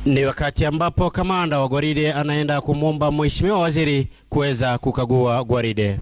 Ni wakati ambapo kamanda wa gwaride anaenda kumwomba mheshimiwa waziri kuweza kukagua gwaride.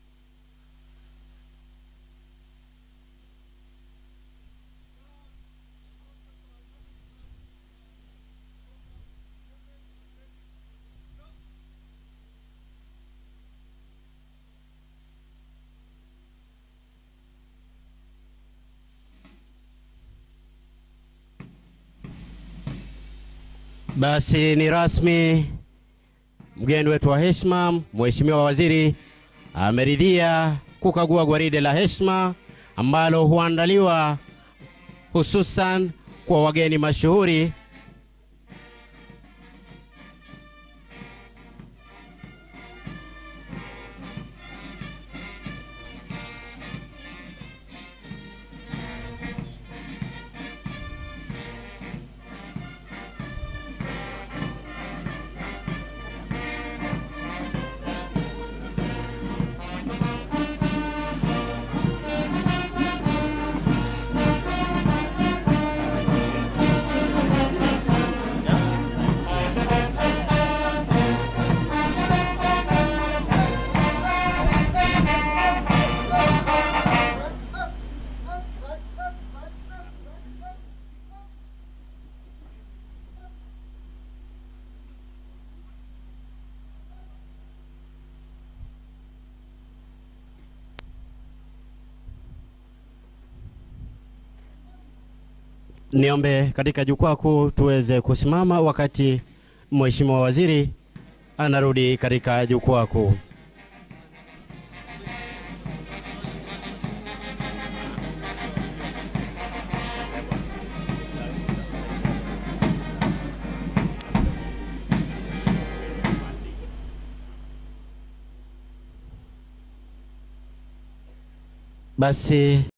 Basi ni rasmi, mgeni wetu wa heshima, mheshimiwa waziri ameridhia kukagua gwaride la heshima ambalo huandaliwa hususan kwa wageni mashuhuri. Niombe katika jukwaa kuu tuweze kusimama wakati mheshimiwa waziri anarudi katika jukwaa kuu. Basi